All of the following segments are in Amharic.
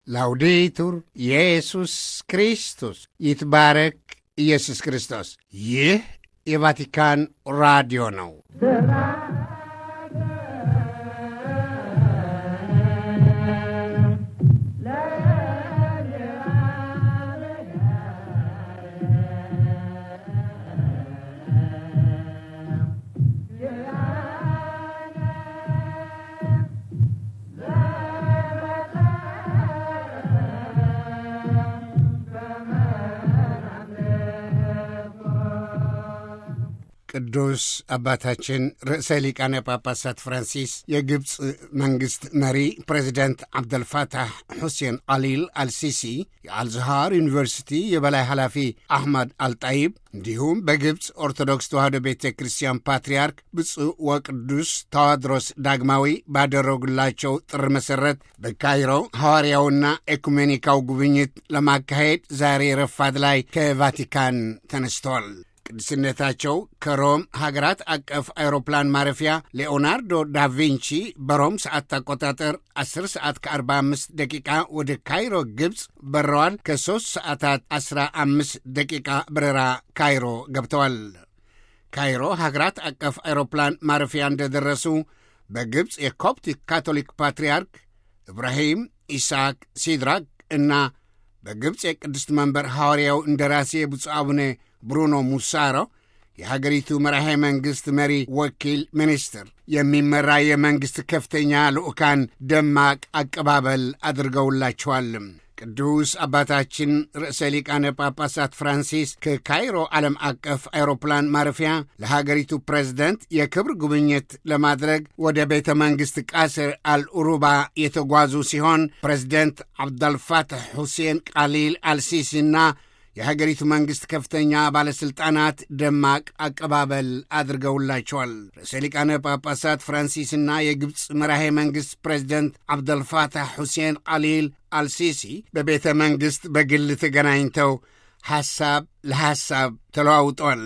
ላውዴቱር ኢየሱስ ክርስቶስ ይትባረክ ኢየሱስ ክርስቶስ። ይህ የቫቲካን ራዲዮ ነው። ቅዱስ አባታችን ርዕሰ ሊቃነ ጳጳሳት ፍራንሲስ የግብፅ መንግሥት መሪ ፕሬዚደንት ዓብደልፋታሕ ሑሴን አሊል አልሲሲ የአልዝሃር ዩኒቨርሲቲ የበላይ ኃላፊ አሕመድ አልጣይብ እንዲሁም በግብፅ ኦርቶዶክስ ተዋሕዶ ቤተ ክርስቲያን ፓትርያርክ ብፁዕ ወቅዱስ ተዋድሮስ ዳግማዊ ባደረጉላቸው ጥሪ መሠረት በካይሮ ሐዋርያውና ኤኩሜኒካው ጉብኝት ለማካሄድ ዛሬ ረፋድ ላይ ከቫቲካን ተነስተዋል። ቅድስነታቸው ከሮም ሀገራት አቀፍ አውሮፕላን ማረፊያ ሌኦናርዶ ዳቪንቺ በሮም ሰዓት አቆጣጠር 10 ሰዓት ከ45 ደቂቃ ወደ ካይሮ ግብፅ በረዋል። ከሦስት ሰዓታት 15 ደቂቃ በረራ ካይሮ ገብተዋል። ካይሮ ሀገራት አቀፍ አውሮፕላን ማረፊያ እንደደረሱ በግብፅ የኮፕቲክ ካቶሊክ ፓትርያርክ ኢብራሂም ኢስሐቅ ሲድራክ እና በግብፅ የቅድስት መንበር ሐዋርያው እንደራሴ ብፁዕ አቡነ ብሩኖ ሙሳሮ የሀገሪቱ መራሄ መንግሥት መሪ ወኪል ሚኒስትር የሚመራ የመንግሥት ከፍተኛ ልዑካን ደማቅ አቀባበል አድርገውላቸዋል። ቅዱስ አባታችን ርዕሰ ሊቃነ ጳጳሳት ፍራንሲስ ከካይሮ ዓለም አቀፍ አውሮፕላን ማረፊያ ለሀገሪቱ ፕሬዝደንት የክብር ጉብኝት ለማድረግ ወደ ቤተ መንግሥት ቃስር አልኡሩባ የተጓዙ ሲሆን ፕሬዝደንት ዓብዳልፋትሕ ሁሴን ቃሊል አልሲሲና የሀገሪቱ መንግሥት ከፍተኛ ባለሥልጣናት ደማቅ አቀባበል አድርገውላቸዋል። ርዕሰ ሊቃነ ጳጳሳት ፍራንሲስና የግብፅ መራሄ መንግሥት ፕሬዚደንት ዓብደልፋታሕ ሁሴን ቃሊል አልሲሲ በቤተ መንግሥት በግል ተገናኝተው ሐሳብ ለሐሳብ ተለዋውጠዋል።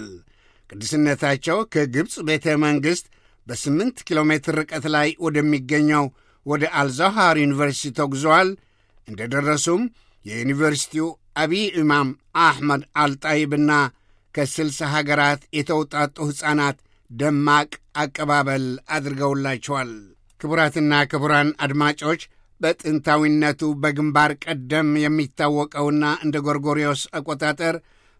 ቅድስነታቸው ከግብፅ ቤተ መንግሥት በስምንት ኪሎ ሜትር ርቀት ላይ ወደሚገኘው ወደ አልዛሃር ዩኒቨርሲቲ ተጉዘዋል። እንደ ደረሱም የዩኒቨርሲቲው አቢይ ኢማም አሕመድ አልጣይብና ከስልሳ ሀገራት የተውጣጡ ሕፃናት ደማቅ አቀባበል አድርገውላቸዋል። ክቡራትና ክቡራን አድማጮች በጥንታዊነቱ በግንባር ቀደም የሚታወቀውና እንደ ጎርጎሪዮስ አቆጣጠር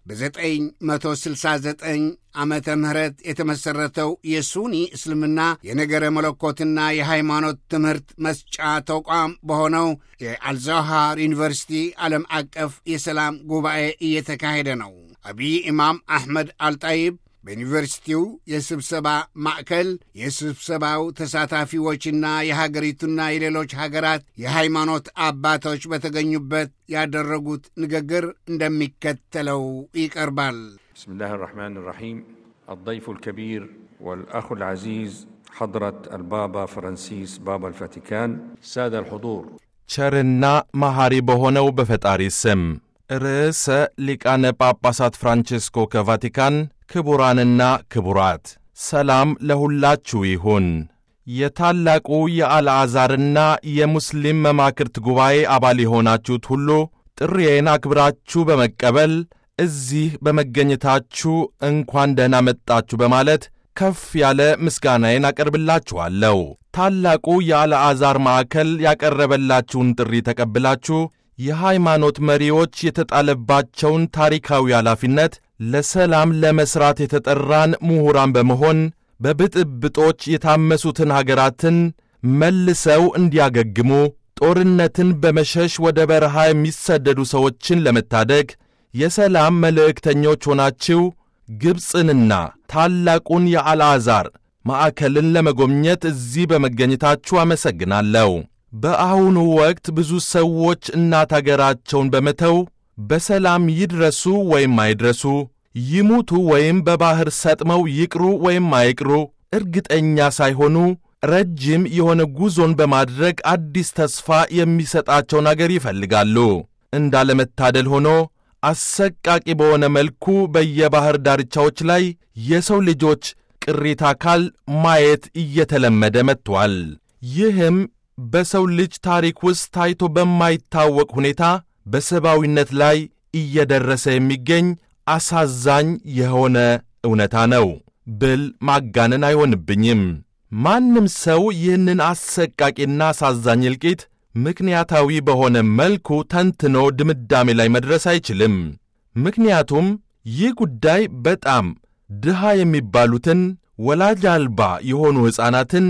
በ969 ዓመተ ምህረት የተመሠረተው የሱኒ እስልምና የነገረ መለኮትና የሃይማኖት ትምህርት መስጫ ተቋም በሆነው የአልዛሃር ዩኒቨርሲቲ ዓለም አቀፍ የሰላም ጉባኤ እየተካሄደ ነው። አቢይ ኢማም አሕመድ አልጣይብ በዩኒቨርሲቲው የስብሰባ ማዕከል የስብሰባው ተሳታፊዎችና የሀገሪቱና የሌሎች ሀገራት የሃይማኖት አባቶች በተገኙበት ያደረጉት ንግግር እንደሚከተለው ይቀርባል። بسم الله الرحمن الرحيم الضيف الكبير والأخ العزيز حضرة البابا فرانسيس بابا الفاتيكان سادة الحضور ቸርና መሐሪ በሆነው በፈጣሪ ስም ርዕሰ ሊቃነ ጳጳሳት ፍራንቼስኮ ከቫቲካን ክቡራንና ክቡራት ሰላም ለሁላችሁ ይሁን። የታላቁ የአልዓዛርና የሙስሊም መማክርት ጉባኤ አባል የሆናችሁት ሁሉ ጥሪዬን አክብራችሁ በመቀበል እዚህ በመገኘታችሁ እንኳን ደህና መጣችሁ በማለት ከፍ ያለ ምስጋናዬን አቀርብላችኋለሁ። ታላቁ የአልዓዛር ማዕከል ያቀረበላችሁን ጥሪ ተቀብላችሁ የሃይማኖት መሪዎች የተጣለባቸውን ታሪካዊ ኃላፊነት ለሰላም ለመሥራት የተጠራን ምሁራን በመሆን በብጥብጦች የታመሱትን ሀገራትን መልሰው እንዲያገግሙ ጦርነትን በመሸሽ ወደ በረሃ የሚሰደዱ ሰዎችን ለመታደግ የሰላም መልእክተኞች ሆናችሁ ግብፅንና ታላቁን የአልዓዛር ማዕከልን ለመጎብኘት እዚህ በመገኘታችሁ አመሰግናለሁ። በአሁኑ ወቅት ብዙ ሰዎች እናት አገራቸውን በመተው በሰላም ይድረሱ ወይም አይድረሱ፣ ይሙቱ ወይም በባሕር ሰጥመው ይቅሩ ወይም አይቅሩ እርግጠኛ ሳይሆኑ ረጅም የሆነ ጉዞን በማድረግ አዲስ ተስፋ የሚሰጣቸውን አገር ይፈልጋሉ። እንዳለመታደል ሆኖ አሰቃቂ በሆነ መልኩ በየባሕር ዳርቻዎች ላይ የሰው ልጆች ቅሪተ አካል ማየት እየተለመደ መጥቷል። ይህም በሰው ልጅ ታሪክ ውስጥ ታይቶ በማይታወቅ ሁኔታ በሰብአዊነት ላይ እየደረሰ የሚገኝ አሳዛኝ የሆነ እውነታ ነው ብል ማጋነን አይሆንብኝም። ማንም ሰው ይህንን አሰቃቂና አሳዛኝ እልቂት ምክንያታዊ በሆነ መልኩ ተንትኖ ድምዳሜ ላይ መድረስ አይችልም። ምክንያቱም ይህ ጉዳይ በጣም ድሃ የሚባሉትን ወላጅ አልባ የሆኑ ሕፃናትን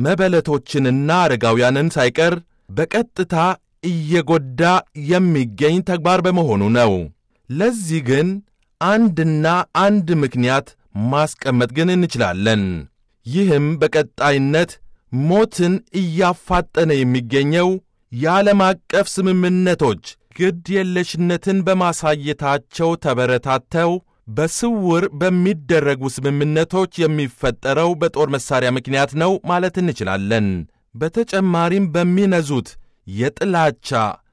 መበለቶችንና አረጋውያንን ሳይቀር በቀጥታ እየጎዳ የሚገኝ ተግባር በመሆኑ ነው። ለዚህ ግን አንድና አንድ ምክንያት ማስቀመጥ ግን እንችላለን። ይህም በቀጣይነት ሞትን እያፋጠነ የሚገኘው የዓለም አቀፍ ስምምነቶች ግድ የለሽነትን በማሳየታቸው ተበረታተው በስውር በሚደረጉ ስምምነቶች የሚፈጠረው በጦር መሣሪያ ምክንያት ነው ማለት እንችላለን። በተጨማሪም በሚነዙት የጥላቻ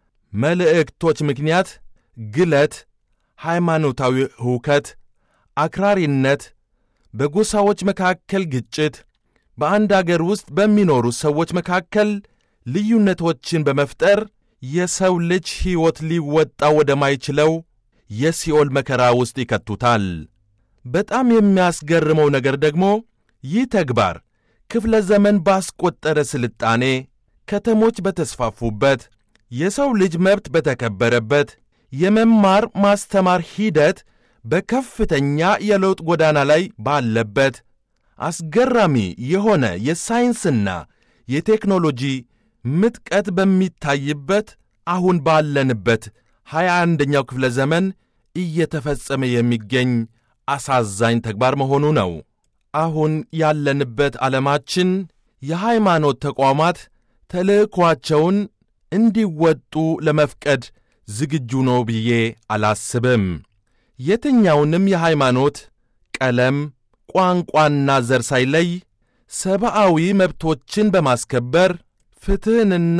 መልእክቶች ምክንያት ግለት፣ ሃይማኖታዊ ሁከት፣ አክራሪነት፣ በጎሳዎች መካከል ግጭት፣ በአንድ አገር ውስጥ በሚኖሩ ሰዎች መካከል ልዩነቶችን በመፍጠር የሰው ልጅ ሕይወት ሊወጣ ወደማይችለው የሲኦል መከራ ውስጥ ይከቱታል። በጣም የሚያስገርመው ነገር ደግሞ ይህ ተግባር ክፍለ ዘመን ባስቆጠረ ስልጣኔ፣ ከተሞች በተስፋፉበት፣ የሰው ልጅ መብት በተከበረበት፣ የመማር ማስተማር ሂደት በከፍተኛ የለውጥ ጎዳና ላይ ባለበት፣ አስገራሚ የሆነ የሳይንስና የቴክኖሎጂ ምጥቀት በሚታይበት አሁን ባለንበት ሀያ አንደኛው ክፍለ ዘመን እየተፈጸመ የሚገኝ አሳዛኝ ተግባር መሆኑ ነው። አሁን ያለንበት ዓለማችን የሃይማኖት ተቋማት ተልእኳቸውን እንዲወጡ ለመፍቀድ ዝግጁ ነው ብዬ አላስብም። የትኛውንም የሃይማኖት ቀለም፣ ቋንቋና ዘር ሳይለይ ሰብአዊ መብቶችን በማስከበር ፍትሕንና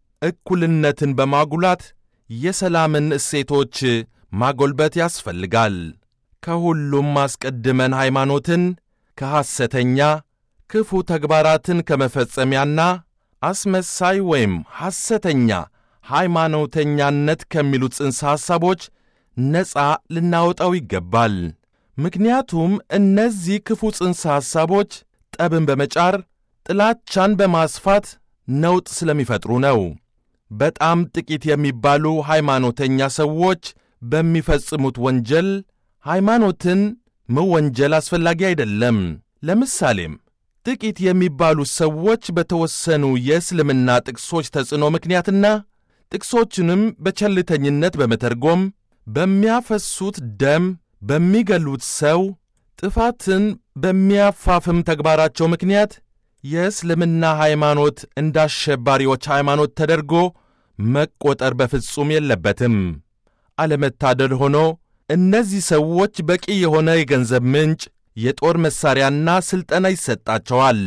እኩልነትን በማጉላት የሰላምን እሴቶች ማጎልበት ያስፈልጋል። ከሁሉም አስቀድመን ሃይማኖትን ከሐሰተኛ ክፉ ተግባራትን ከመፈጸሚያና አስመሳይ ወይም ሐሰተኛ ሃይማኖተኛነት ከሚሉት ጽንሰ ሐሳቦች ነፃ ልናወጣው ይገባል። ምክንያቱም እነዚህ ክፉ ጽንሰ ሐሳቦች ጠብን በመጫር ጥላቻን በማስፋት ነውጥ ስለሚፈጥሩ ነው። በጣም ጥቂት የሚባሉ ሃይማኖተኛ ሰዎች በሚፈጽሙት ወንጀል ሃይማኖትን መወንጀል አስፈላጊ አይደለም። ለምሳሌም ጥቂት የሚባሉ ሰዎች በተወሰኑ የእስልምና ጥቅሶች ተጽዕኖ ምክንያትና ጥቅሶቹንም በቸልተኝነት በመተርጎም በሚያፈሱት ደም፣ በሚገሉት ሰው፣ ጥፋትን በሚያፋፍም ተግባራቸው ምክንያት የእስልምና ሃይማኖት እንደ አሸባሪዎች ሃይማኖት ተደርጎ መቆጠር በፍጹም የለበትም። አለመታደል ሆኖ እነዚህ ሰዎች በቂ የሆነ የገንዘብ ምንጭ፣ የጦር መሣሪያና ሥልጠና ይሰጣቸዋል።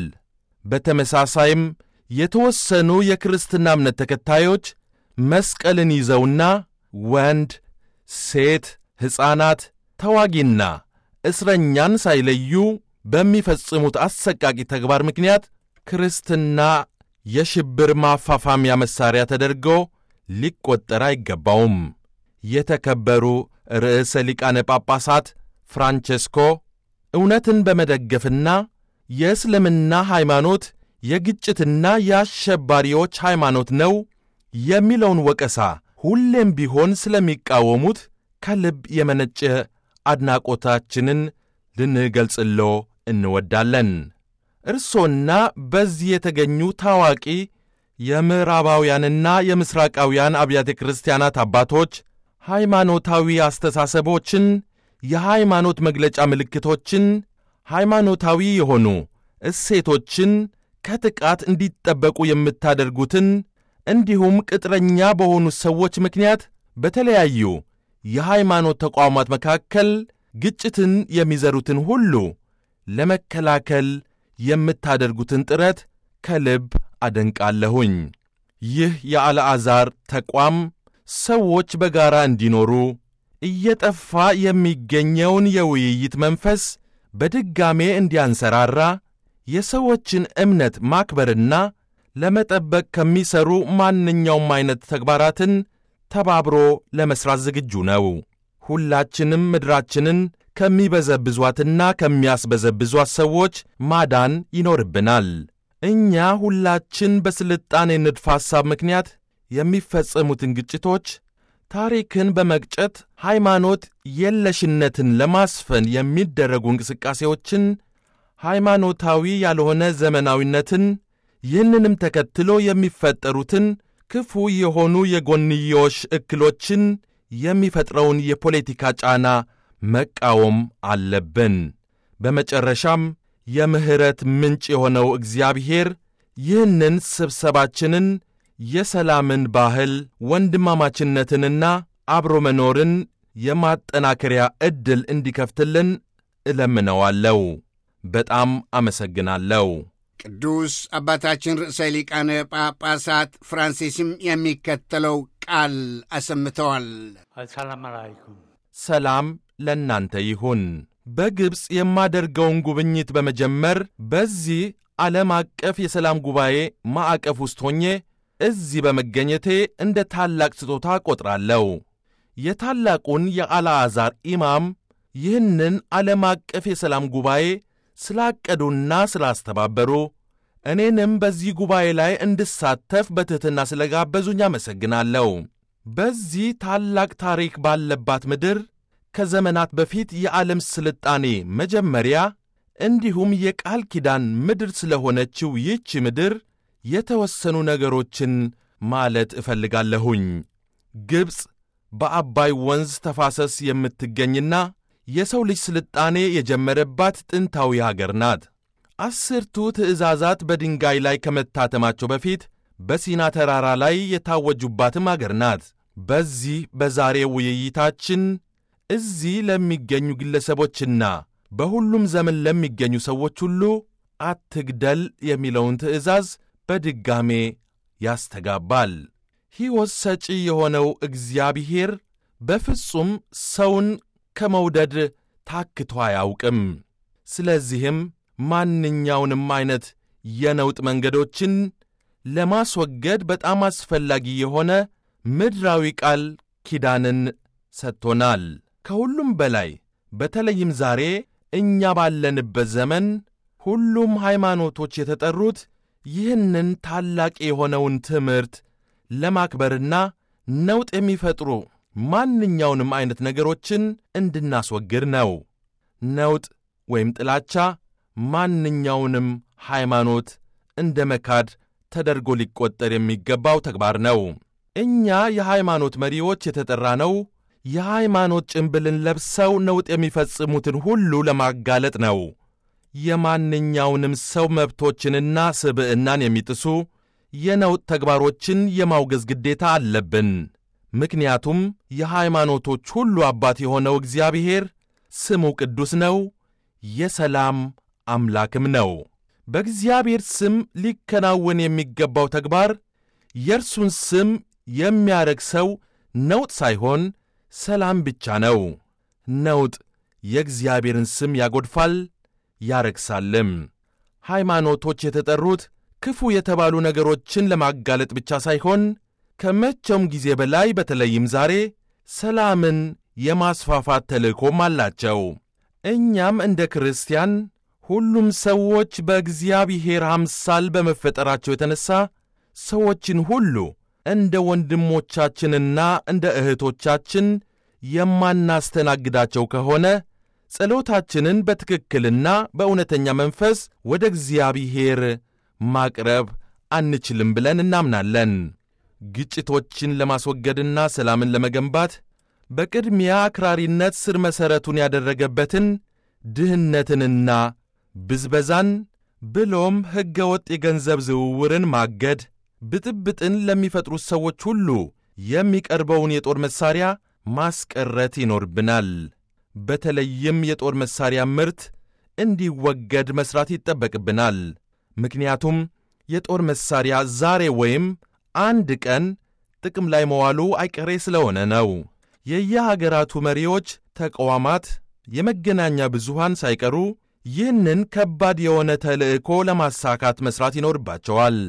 በተመሳሳይም የተወሰኑ የክርስትና እምነት ተከታዮች መስቀልን ይዘውና ወንድ፣ ሴት፣ ሕፃናት፣ ተዋጊና እስረኛን ሳይለዩ በሚፈጽሙት አሰቃቂ ተግባር ምክንያት ክርስትና የሽብር ማፋፋሚያ መሣሪያ ተደርጎ ሊቈጠር አይገባውም። የተከበሩ ርዕሰ ሊቃነ ጳጳሳት ፍራንቼስኮ እውነትን በመደገፍና የእስልምና ሃይማኖት የግጭትና የአሸባሪዎች ሃይማኖት ነው የሚለውን ወቀሳ ሁሌም ቢሆን ስለሚቃወሙት ከልብ የመነጨ አድናቆታችንን ልንገልጽሎ እንወዳለን። እርሶና በዚህ የተገኙ ታዋቂ የምዕራባውያንና የምሥራቃውያን አብያተ ክርስቲያናት አባቶች ሃይማኖታዊ አስተሳሰቦችን፣ የሃይማኖት መግለጫ ምልክቶችን፣ ሃይማኖታዊ የሆኑ እሴቶችን ከጥቃት እንዲጠበቁ የምታደርጉትን እንዲሁም ቅጥረኛ በሆኑ ሰዎች ምክንያት በተለያዩ የሃይማኖት ተቋማት መካከል ግጭትን የሚዘሩትን ሁሉ ለመከላከል የምታደርጉትን ጥረት ከልብ አደንቃለሁኝ። ይህ የአልዓዛር ተቋም ሰዎች በጋራ እንዲኖሩ እየጠፋ የሚገኘውን የውይይት መንፈስ በድጋሜ እንዲያንሰራራ የሰዎችን እምነት ማክበርና ለመጠበቅ ከሚሰሩ ማንኛውም አይነት ተግባራትን ተባብሮ ለመሥራት ዝግጁ ነው። ሁላችንም ምድራችንን ከሚበዘብዟትና ከሚያስበዘብዟት ሰዎች ማዳን ይኖርብናል። እኛ ሁላችን በስልጣኔ ንድፈ ሐሳብ ምክንያት የሚፈጸሙትን ግጭቶች፣ ታሪክን በመግጨት ሃይማኖት የለሽነትን ለማስፈን የሚደረጉ እንቅስቃሴዎችን፣ ሃይማኖታዊ ያልሆነ ዘመናዊነትን፣ ይህንንም ተከትሎ የሚፈጠሩትን ክፉ የሆኑ የጎንዮሽ እክሎችን የሚፈጥረውን የፖለቲካ ጫና መቃወም አለብን። በመጨረሻም የምሕረት ምንጭ የሆነው እግዚአብሔር ይህንን ስብሰባችንን የሰላምን ባህል ወንድማማችነትንና አብሮ መኖርን የማጠናከሪያ ዕድል እንዲከፍትልን እለምነዋለሁ። በጣም አመሰግናለሁ። ቅዱስ አባታችን ርዕሰ ሊቃነ ጳጳሳት ፍራንሲስም የሚከተለው ቃል አሰምተዋል። አሰላም አላይኩም። ሰላም ለእናንተ ይሁን። በግብፅ የማደርገውን ጉብኝት በመጀመር በዚህ ዓለም አቀፍ የሰላም ጉባኤ ማዕቀፍ ውስጥ ሆኜ እዚህ በመገኘቴ እንደ ታላቅ ስጦታ ቈጥራለሁ። የታላቁን የአልዓዛር ኢማም ይህንን ዓለም አቀፍ የሰላም ጉባኤ ስላቀዱና ስላስተባበሩ እኔንም በዚህ ጉባኤ ላይ እንድሳተፍ በትሕትና ስለ ጋበዙኝ አመሰግናለሁ። በዚህ ታላቅ ታሪክ ባለባት ምድር ከዘመናት በፊት የዓለም ስልጣኔ መጀመሪያ እንዲሁም የቃል ኪዳን ምድር ስለሆነችው ይህች ምድር የተወሰኑ ነገሮችን ማለት እፈልጋለሁኝ። ግብፅ በአባይ ወንዝ ተፋሰስ የምትገኝና የሰው ልጅ ስልጣኔ የጀመረባት ጥንታዊ አገር ናት። አስርቱ ትእዛዛት በድንጋይ ላይ ከመታተማቸው በፊት በሲና ተራራ ላይ የታወጁባትም አገር ናት። በዚህ በዛሬው ውይይታችን እዚህ ለሚገኙ ግለሰቦችና በሁሉም ዘመን ለሚገኙ ሰዎች ሁሉ አትግደል የሚለውን ትእዛዝ በድጋሜ ያስተጋባል። ሕይወት ሰጪ የሆነው እግዚአብሔር በፍጹም ሰውን ከመውደድ ታክቶ አያውቅም። ስለዚህም ማንኛውንም ዐይነት የነውጥ መንገዶችን ለማስወገድ በጣም አስፈላጊ የሆነ ምድራዊ ቃል ኪዳንን ሰጥቶናል። ከሁሉም በላይ በተለይም ዛሬ እኛ ባለንበት ዘመን ሁሉም ሃይማኖቶች የተጠሩት ይህንን ታላቅ የሆነውን ትምህርት ለማክበርና ነውጥ የሚፈጥሩ ማንኛውንም ዐይነት ነገሮችን እንድናስወግድ ነው። ነውጥ ወይም ጥላቻ ማንኛውንም ሃይማኖት እንደ መካድ ተደርጎ ሊቈጠር የሚገባው ተግባር ነው። እኛ የሃይማኖት መሪዎች የተጠራነው የሃይማኖት ጭንብልን ለብሰው ነውጥ የሚፈጽሙትን ሁሉ ለማጋለጥ ነው። የማንኛውንም ሰው መብቶችንና ስብዕናን የሚጥሱ የነውጥ ተግባሮችን የማውገዝ ግዴታ አለብን። ምክንያቱም የሃይማኖቶች ሁሉ አባት የሆነው እግዚአብሔር ስሙ ቅዱስ ነው፣ የሰላም አምላክም ነው። በእግዚአብሔር ስም ሊከናወን የሚገባው ተግባር የእርሱን ስም የሚያረክሰው ነውጥ ሳይሆን ሰላም ብቻ ነው። ነውጥ የእግዚአብሔርን ስም ያጎድፋል ያረክሳልም። ሃይማኖቶች የተጠሩት ክፉ የተባሉ ነገሮችን ለማጋለጥ ብቻ ሳይሆን ከመቼውም ጊዜ በላይ በተለይም ዛሬ ሰላምን የማስፋፋት ተልእኮም አላቸው። እኛም እንደ ክርስቲያን ሁሉም ሰዎች በእግዚአብሔር አምሳል በመፈጠራቸው የተነሣ ሰዎችን ሁሉ እንደ ወንድሞቻችንና እንደ እህቶቻችን የማናስተናግዳቸው ከሆነ ጸሎታችንን በትክክልና በእውነተኛ መንፈስ ወደ እግዚአብሔር ማቅረብ አንችልም ብለን እናምናለን። ግጭቶችን ለማስወገድና ሰላምን ለመገንባት በቅድሚያ አክራሪነት ስር መሠረቱን ያደረገበትን ድህነትንና ብዝበዛን ብሎም ሕገ ወጥ የገንዘብ ዝውውርን ማገድ፣ ብጥብጥን ለሚፈጥሩት ሰዎች ሁሉ የሚቀርበውን የጦር መሣሪያ ማስቀረት ይኖርብናል። በተለይም የጦር መሣሪያ ምርት እንዲወገድ መሥራት ይጠበቅብናል። ምክንያቱም የጦር መሣሪያ ዛሬ ወይም አንድ ቀን ጥቅም ላይ መዋሉ አይቀሬ ስለሆነ ነው። የየሀገራቱ መሪዎች፣ ተቋማት፣ የመገናኛ ብዙሃን ሳይቀሩ ይህንን ከባድ የሆነ ተልዕኮ ለማሳካት መሥራት ይኖርባቸዋል።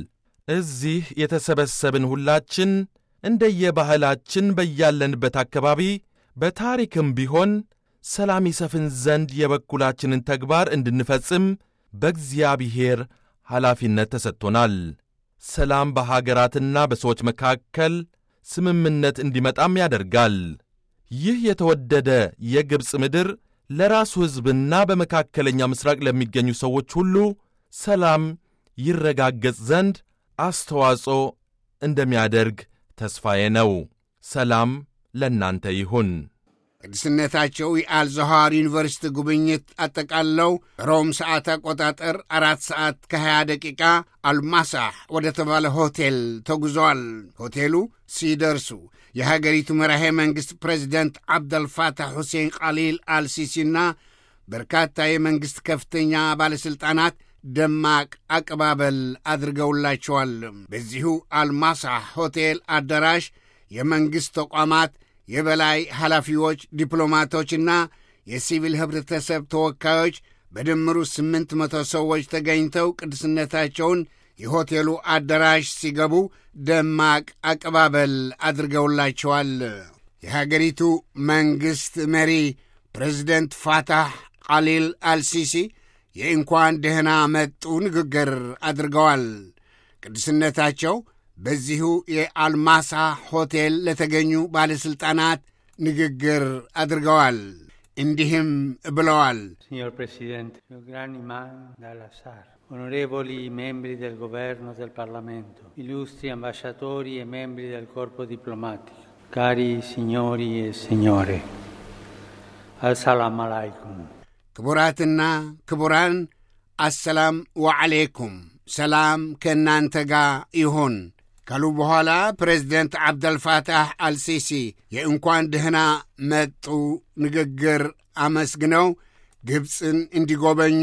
እዚህ የተሰበሰብን ሁላችን እንደየባህላችን በያለንበት አካባቢ በታሪክም ቢሆን ሰላም ይሰፍን ዘንድ የበኩላችንን ተግባር እንድንፈጽም በእግዚአብሔር ኃላፊነት ተሰጥቶናል። ሰላም በሀገራትና በሰዎች መካከል ስምምነት እንዲመጣም ያደርጋል። ይህ የተወደደ የግብፅ ምድር ለራሱ ሕዝብና በመካከለኛ ምሥራቅ ለሚገኙ ሰዎች ሁሉ ሰላም ይረጋገጽ ዘንድ አስተዋጽኦ እንደሚያደርግ ተስፋዬ ነው። ሰላም ለእናንተ ይሁን። ቅድስነታቸው የአልዛሃር ዩኒቨርሲቲ ጉብኝት አጠቃለው ሮም ሰዓት አቆጣጠር አራት ሰዓት ከ20 ደቂቃ አልማሳህ ወደ ተባለ ሆቴል ተጉዘዋል። ሆቴሉ ሲደርሱ የሀገሪቱ መራሄ መንግሥት ፕሬዚደንት ዓብደልፋታህ ሁሴን ቃሊል አልሲሲና በርካታ የመንግሥት ከፍተኛ ባለሥልጣናት ደማቅ አቀባበል አድርገውላቸዋል። በዚሁ አልማሳህ ሆቴል አዳራሽ የመንግሥት ተቋማት የበላይ ኃላፊዎች፣ ዲፕሎማቶችና የሲቪል ኅብረተሰብ ተወካዮች በድምሩ ስምንት መቶ ሰዎች ተገኝተው ቅድስነታቸውን የሆቴሉ አዳራሽ ሲገቡ ደማቅ አቀባበል አድርገውላቸዋል። የሀገሪቱ መንግሥት መሪ ፕሬዚደንት ፋታህ ቃሊል አልሲሲ የእንኳን ደህና መጡ ንግግር አድርገዋል። ቅድስነታቸው በዚሁ የአልማሳ ሆቴል ለተገኙ ባለሥልጣናት ንግግር አድርገዋል። እንዲህም ብለዋል። Signor Presidente, signor Gran Imam dal-Azhar, onorevoli membri del Governo del Parlamento, illustri ambasciatori e membri del corpo diplomatico, cari signori e signore, Assalamu alaikum. ክቡራትና ክቡራን አሰላም ወዓሌይኩም ሰላም ከእናንተ ጋር ይሁን ካሉ በኋላ ፕሬዚደንት ዓብደልፋታህ አልሲሲ የእንኳን ደህና መጡ ንግግር አመስግነው ግብፅን እንዲጎበኙ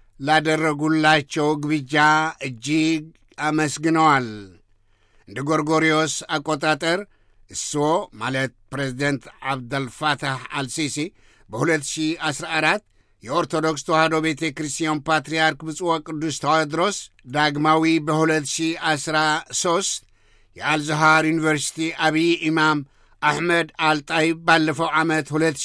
ላደረጉላቸው ግብዣ እጅግ አመስግነዋል። እንደ ጎርጎሪዮስ አቆጣጠር እስዎ ማለት ፕሬዚደንት ዓብደልፋታህ አልሲሲ በ2014 የኦርቶዶክስ ተዋሕዶ ቤተ ክርስቲያን ፓትርያርክ ብፁዕ ቅዱስ ተዋድሮስ ዳግማዊ በ2013 የአልዛሃር ዩኒቨርሲቲ አብይ ኢማም አሕመድ አልጣይብ ባለፈው ዓመት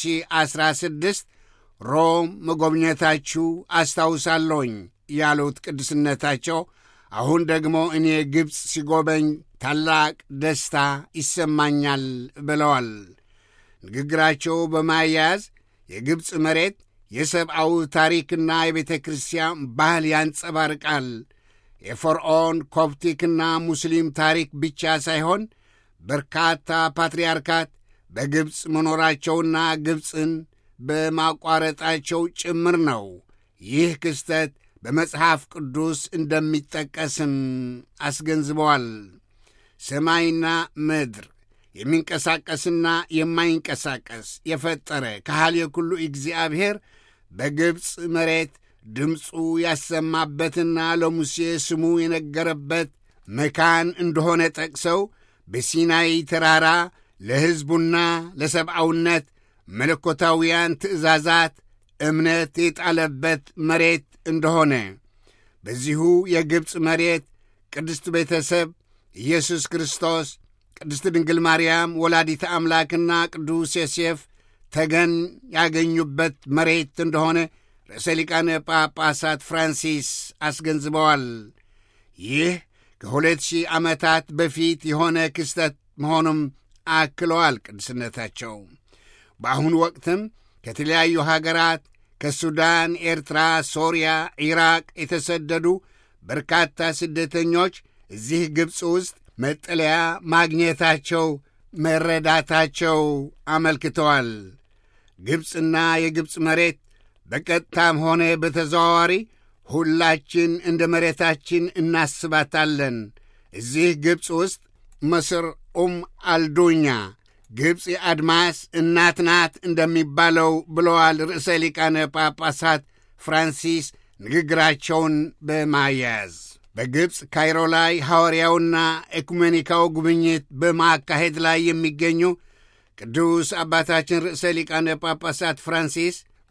2016 ሮም መጎብኘታችሁ አስታውሳለሁኝ ያሉት ቅዱስነታቸው አሁን ደግሞ እኔ ግብፅ ሲጎበኝ ታላቅ ደስታ ይሰማኛል ብለዋል። ንግግራቸው በማያያዝ የግብፅ መሬት የሰብአዊ ታሪክና የቤተ ክርስቲያን ባህል ያንጸባርቃል። የፈርዖን ኮፕቲክና ሙስሊም ታሪክ ብቻ ሳይሆን በርካታ ፓትርያርካት በግብፅ መኖራቸውና ግብፅን በማቋረጣቸው ጭምር ነው። ይህ ክስተት በመጽሐፍ ቅዱስ እንደሚጠቀስም አስገንዝበዋል። ሰማይና ምድር የሚንቀሳቀስና የማይንቀሳቀስ የፈጠረ ካህል የኩሉ እግዚአብሔር በግብፅ መሬት ድምፁ ያሰማበትና ለሙሴ ስሙ የነገረበት መካን እንደሆነ ጠቅሰው በሲናይ ተራራ ለሕዝቡና ለሰብአውነት መለኮታውያን ትእዛዛት እምነት የጣለበት መሬት እንደሆነ በዚሁ የግብፅ መሬት ቅድስት ቤተሰብ ኢየሱስ ክርስቶስ ቅድስት ድንግል ማርያም ወላዲተ አምላክና ቅዱስ ዮሴፍ ተገን ያገኙበት መሬት እንደሆነ ርዕሰ ሊቃነ ጳጳሳት ፍራንሲስ አስገንዝበዋል። ይህ ከሁለት ሺህ ዓመታት በፊት የሆነ ክስተት መሆኑም አክለዋል። ቅድስነታቸው በአሁኑ ወቅትም ከተለያዩ ሀገራት ከሱዳን፣ ኤርትራ፣ ሶርያ፣ ኢራቅ የተሰደዱ በርካታ ስደተኞች እዚህ ግብፅ ውስጥ መጠለያ ማግኘታቸው መረዳታቸው አመልክተዋል። ግብፅና የግብፅ መሬት በቀጥታም ሆነ በተዘዋዋሪ ሁላችን እንደ መሬታችን እናስባታለን። እዚህ ግብፅ ውስጥ ምስር ኡም አልዱኛ ግብፅ የአድማስ እናት ናት እንደሚባለው ብለዋል ርዕሰ ሊቃነ ጳጳሳት ፍራንሲስ ንግግራቸውን በማያያዝ በግብፅ ካይሮ ላይ ሐዋርያውና ኤኩሜኒካው ጉብኝት በማካሄድ ላይ የሚገኙ ቅዱስ አባታችን ርዕሰ ሊቃነ ጳጳሳት ፍራንሲስ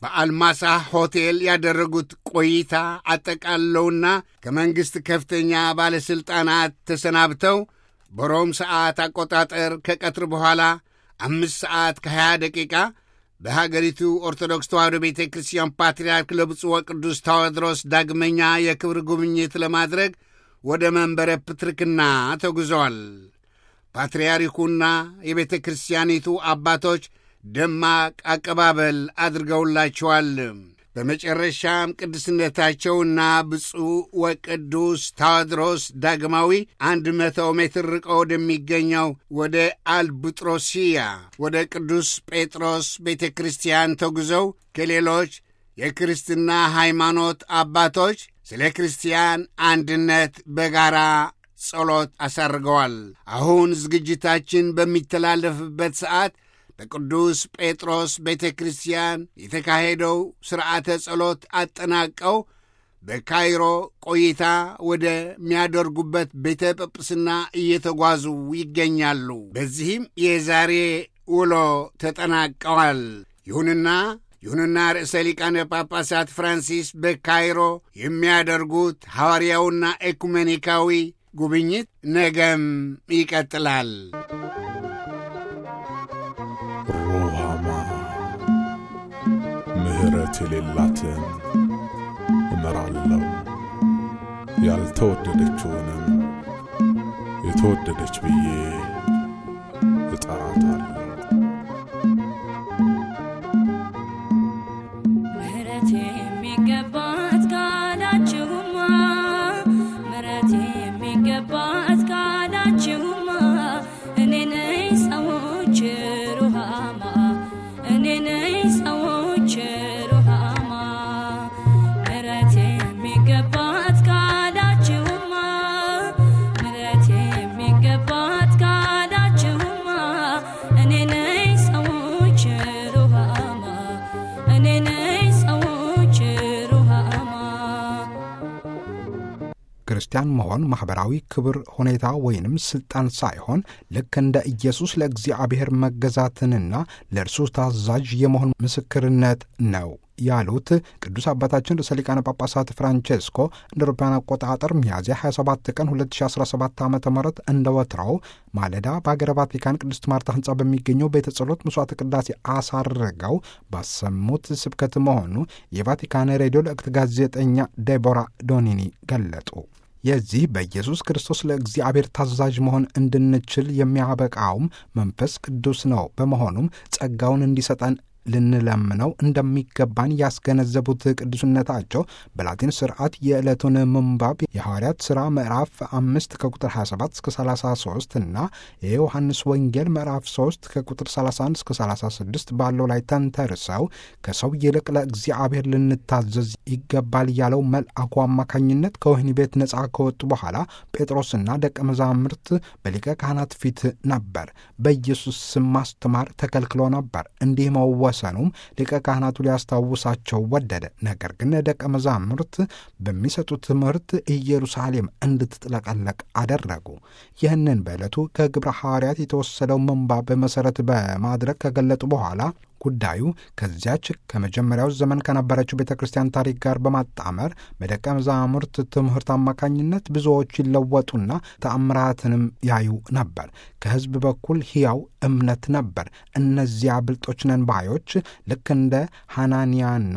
በአልማሳ ሆቴል ያደረጉት ቆይታ አጠቃለውና ከመንግሥት ከፍተኛ ባለሥልጣናት ተሰናብተው በሮም ሰዓት አቆጣጠር ከቀትር በኋላ አምስት ሰዓት ከ20 ደቂቃ በሀገሪቱ ኦርቶዶክስ ተዋሕዶ ቤተ ክርስቲያን ፓትርያርክ ለብፁዕ ወቅዱስ ታዎድሮስ ዳግመኛ የክብር ጉብኝት ለማድረግ ወደ መንበረ ፕትርክና ተጉዘዋል። ፓትርያርኩና የቤተ ክርስቲያኒቱ አባቶች ደማቅ አቀባበል አድርገውላቸዋል። በመጨረሻም ቅድስነታቸውና ብፁዕ ወቅዱስ ታዎድሮስ ዳግማዊ አንድ መቶ ሜትር ርቆ ወደሚገኘው ወደ አልቡጥሮሲያ ወደ ቅዱስ ጴጥሮስ ቤተ ክርስቲያን ተጉዘው ከሌሎች የክርስትና ሃይማኖት አባቶች ስለ ክርስቲያን አንድነት በጋራ ጸሎት አሳርገዋል። አሁን ዝግጅታችን በሚተላለፍበት ሰዓት በቅዱስ ጴጥሮስ ቤተ ክርስቲያን የተካሄደው ሥርዓተ ጸሎት አጠናቀው በካይሮ ቆይታ ወደሚያደርጉበት ቤተ ጵጵስና እየተጓዙ ይገኛሉ። በዚህም የዛሬ ውሎ ተጠናቀዋል። ይሁንና ይሁንና ርዕሰ ሊቃነ ጳጳሳት ፍራንሲስ በካይሮ የሚያደርጉት ሐዋርያውና ኤኩሜኒካዊ ጉብኝት ነገም ይቀጥላል። ሩሃማ ምሕረት የሌላትን እመራለሁ፣ ያልተወደደችውንም የተወደደች ብዬ እጠራታለሁ። ምሕረት የሚገባት ካላችሁማ ምሕረት የሚገባት ካላችሁማ እኔ ነኝ ሰዎች ሩሃማ እኔ ነኝ ሰዎች ሩሃማ ምሕረት የሚገባት ካላችሁማ ምሕረት የሚገባት ካላችሁማ እኔ ነኝ ሰዎች ሩሃማ እኔ ነኝ ሰዎች ሩሃማ ክርስቲያን መሆን ማኅበራዊ ክብር፣ ሁኔታ ወይንም ሥልጣን ሳይሆን ልክ እንደ ኢየሱስ ለእግዚአብሔር መገዛትንና ለእርሱ ታዛዥ የመሆን ምስክርነት ነው ያሉት ቅዱስ አባታችን ርዕሰ ሊቃነ ጳጳሳት ፍራንቼስኮ እንደ አውሮፓውያን አቆጣጠር ሚያዝያ 27 ቀን 2017 ዓ ም እንደ ወትሮው ማለዳ በሀገረ ቫቲካን ቅድስት ማርታ ሕንፃ በሚገኘው ቤተ ጸሎት መስዋዕተ ቅዳሴ አሳርገው ባሰሙት ስብከት መሆኑ የቫቲካን ሬዲዮ ለእክት ጋዜጠኛ ዴቦራ ዶኒኒ ገለጡ። የዚህ በኢየሱስ ክርስቶስ ለእግዚአብሔር ታዛዥ መሆን እንድንችል የሚያበቃውም መንፈስ ቅዱስ ነው። በመሆኑም ጸጋውን እንዲሰጠን ልንለምነው እንደሚገባን ያስገነዘቡት ቅዱስነታቸው በላቲን ስርዓት የዕለቱን ምንባብ የሐዋርያት ሥራ ምዕራፍ አምስት ከቁጥር 27 እስከ 33 እና የዮሐንስ ወንጌል ምዕራፍ 3 ከቁጥር 31 እስከ 36 ባለው ላይ ተንተርሰው ከሰው ይልቅ ለእግዚአብሔር ልንታዘዝ ይገባል ያለው መልአኩ አማካኝነት ከወህኒ ቤት ነፃ ከወጡ በኋላ ጴጥሮስና ደቀ መዛሙርት በሊቀ ካህናት ፊት ነበር። በኢየሱስ ስም ማስተማር ተከልክሎ ነበር። እንዲህ መወሰኑም ሊቀ ካህናቱ ሊያስታውሳቸው ወደደ። ነገር ግን ደቀ መዛሙርት በሚሰጡት ትምህርት ኢየሩሳሌም እንድትጥለቀለቅ አደረጉ። ይህንን በዕለቱ ከግብረ ሐዋርያት የተወሰደው ምንባብ መሠረት በማድረግ ከገለጡ በኋላ ጉዳዩ ከዚያች ከመጀመሪያው ዘመን ከነበረችው ቤተ ክርስቲያን ታሪክ ጋር በማጣመር በደቀ መዛሙርት ትምህርት አማካኝነት ብዙዎች ይለወጡና ተአምራትንም ያዩ ነበር። ከሕዝብ በኩል ሕያው እምነት ነበር። እነዚያ ብልጦች ነን ባዮች ልክ እንደ ሐናንያና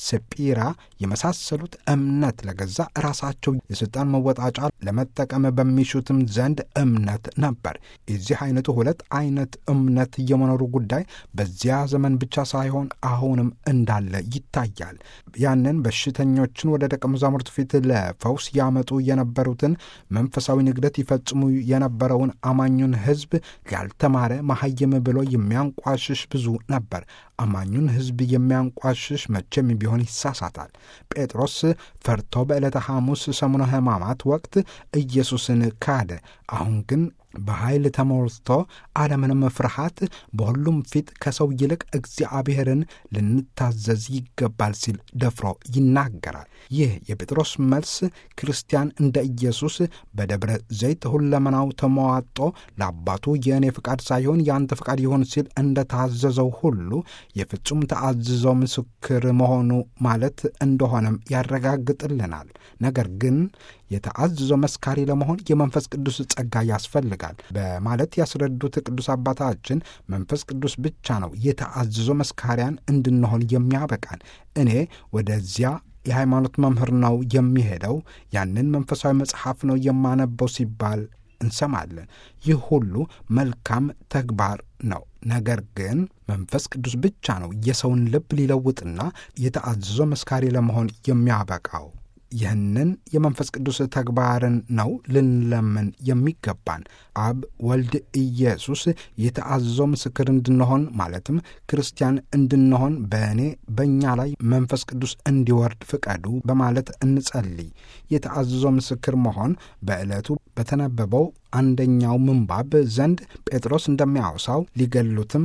ሰጲራ የመሳሰሉት እምነት ለገዛ ራሳቸው የሥልጣን መወጣጫ ለመጠቀም በሚሹትም ዘንድ እምነት ነበር። የዚህ አይነቱ ሁለት አይነት እምነት የመኖሩ ጉዳይ በዚያ ዘመን ብቻ ሳይሆን አሁንም እንዳለ ይታያል። ያንን በሽተኞችን ወደ ደቀ መዛሙርት ፊት ለፈውስ ያመጡ የነበሩትን መንፈሳዊ ንግደት ይፈጽሙ የነበረውን አማኙን ሕዝብ ያልተማረ መሐይም ብሎ የሚያንቋሽሽ ብዙ ነበር። አማኙን ሕዝብ የሚያንቋሽሽ መቼም ቢሆን ይሳሳታል። ጴጥሮስ ፈርቶ በዕለተ ሐሙስ ሰሙነ ሕማማት ወቅት ኢየሱስን ካደ። አሁን ግን በኃይል ተሞልቶ አለምንም ፍርሃት በሁሉም ፊት ከሰው ይልቅ እግዚአብሔርን ልንታዘዝ ይገባል ሲል ደፍሮ ይናገራል። ይህ የጴጥሮስ መልስ ክርስቲያን እንደ ኢየሱስ በደብረ ዘይት ሁለመናው ተመዋጦ ለአባቱ የእኔ ፍቃድ ሳይሆን የአንተ ፍቃድ ይሆን ሲል እንደታዘዘው ሁሉ የፍጹም ተአዝዞ ምስክር መሆኑ ማለት እንደሆነም ያረጋግጥልናል። ነገር ግን የተአዝዞ መስካሪ ለመሆን የመንፈስ ቅዱስ ጸጋ ያስፈልጋል በማለት ያስረዱት ቅዱስ አባታችን መንፈስ ቅዱስ ብቻ ነው የተአዝዞ መስካሪያን እንድንሆን የሚያበቃን። እኔ ወደዚያ የሃይማኖት መምህር ነው የሚሄደው፣ ያንን መንፈሳዊ መጽሐፍ ነው የማነበው ሲባል እንሰማለን። ይህ ሁሉ መልካም ተግባር ነው። ነገር ግን መንፈስ ቅዱስ ብቻ ነው የሰውን ልብ ሊለውጥና የተአዝዞ መስካሪ ለመሆን የሚያበቃው። ይህንን የመንፈስ ቅዱስ ተግባርን ነው ልንለምን የሚገባን። አብ ወልድ ኢየሱስ የተአዘዞ ምስክር እንድንሆን ማለትም ክርስቲያን እንድንሆን በእኔ በእኛ ላይ መንፈስ ቅዱስ እንዲወርድ ፍቀዱ በማለት እንጸልይ። የተአዘዞ ምስክር መሆን በዕለቱ በተነበበው አንደኛው ምንባብ ዘንድ ጴጥሮስ እንደሚያወሳው ሊገሉትም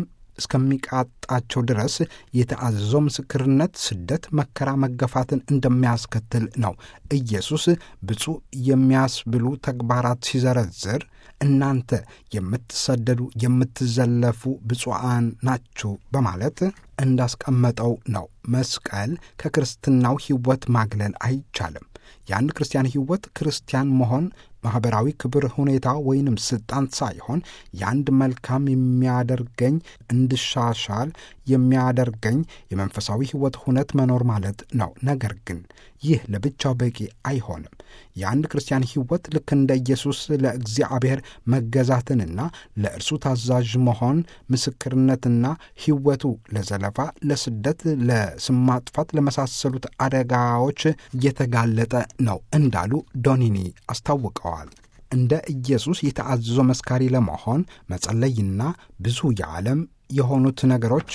እስከሚቃጣቸው ድረስ የተአዘዞ ምስክርነት ስደት፣ መከራ፣ መገፋትን እንደሚያስከትል ነው። ኢየሱስ ብፁዕ የሚያስብሉ ተግባራት ሲዘረዝር እናንተ የምትሰደዱ የምትዘለፉ ብፁዓን ናችሁ በማለት እንዳስቀመጠው ነው። መስቀል ከክርስትናው ሕይወት ማግለል አይቻልም። የአንድ ክርስቲያን ሕይወት ክርስቲያን መሆን ማኅበራዊ ክብር፣ ሁኔታ ወይንም ስልጣን ሳይሆን የአንድ መልካም የሚያደርገኝ እንድሻሻል የሚያደርገኝ የመንፈሳዊ ሕይወት ሁነት መኖር ማለት ነው። ነገር ግን ይህ ለብቻው በቂ አይሆንም። የአንድ ክርስቲያን ሕይወት ልክ እንደ ኢየሱስ ለእግዚአብሔር መገዛትንና ለእርሱ ታዛዥ መሆን ምስክርነትና ሕይወቱ ለዘለፋ፣ ለስደት፣ ለስም ማጥፋት ለመሳሰሉት አደጋዎች እየተጋለጠ ነው እንዳሉ ዶኒኒ አስታውቀዋል። እንደ ኢየሱስ የተአዘዞ መስካሪ ለመሆን መጸለይና ብዙ የዓለም የሆኑት ነገሮች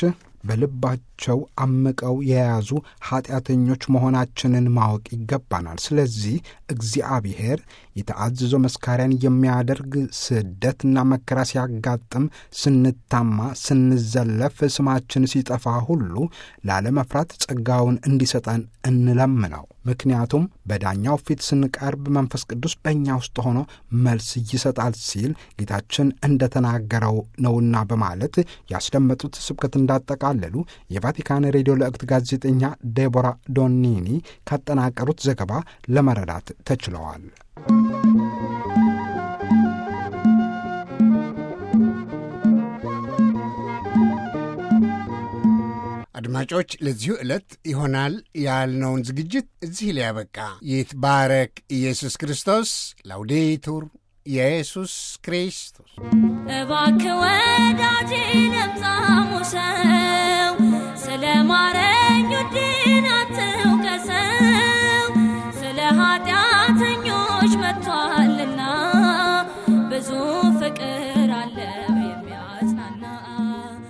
በልባቸው አምቀው የያዙ ኃጢአተኞች መሆናችንን ማወቅ ይገባናል። ስለዚህ እግዚአብሔር የተአዘዞ መስካሪያን የሚያደርግ ስደትና መከራ ሲያጋጥም፣ ስንታማ፣ ስንዘለፍ፣ ስማችን ሲጠፋ ሁሉ ላለመፍራት ጸጋውን እንዲሰጠን እንለምነው። ምክንያቱም በዳኛው ፊት ስንቀርብ መንፈስ ቅዱስ በእኛ ውስጥ ሆኖ መልስ ይሰጣል ሲል ጌታችን እንደተናገረው ነውና በማለት ያስደመጡት ስብከት እንዳጠቃለሉ የቫቲካን ሬዲዮ ለእክት ጋዜጠኛ ዴቦራ ዶኒኒ ካጠናቀሩት ዘገባ ለመረዳት ተችለዋል። አድማጮች ለዚሁ ዕለት ይሆናል ያልነውን ዝግጅት እዚህ ላይ ያበቃ። ይትባረክ ኢየሱስ ክርስቶስ። ላውዴቱር ኢየሱስ ክርስቶስ እባክህ ወዳጄ ለምጻሙ